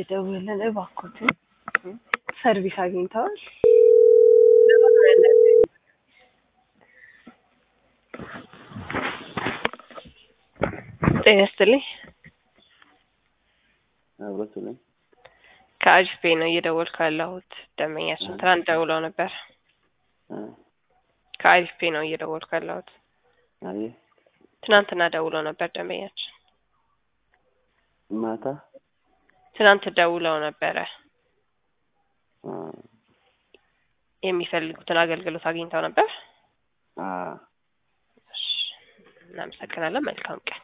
እየደወልን እባክዎትን ሰርቪስ አግኝተዋል? ጤና ይስጥልኝ። አብሮት ነኝ። ከአጅፔ ነው እየደወልኩ ያለሁት። ደንበኛችን ትናንት ደውለው ነበር። እ ከአጅፔ ነው እየደወልኩ ያለሁት። አየ ትናንትና ደውለው ነበር ደንበኛችን። ማታ ትናንት ደውለው ነበረ። አ የሚፈልጉትን አገልግሎት አግኝተው ነበር። አ እሺ፣ እናመሰግናለን። መልካም ቀን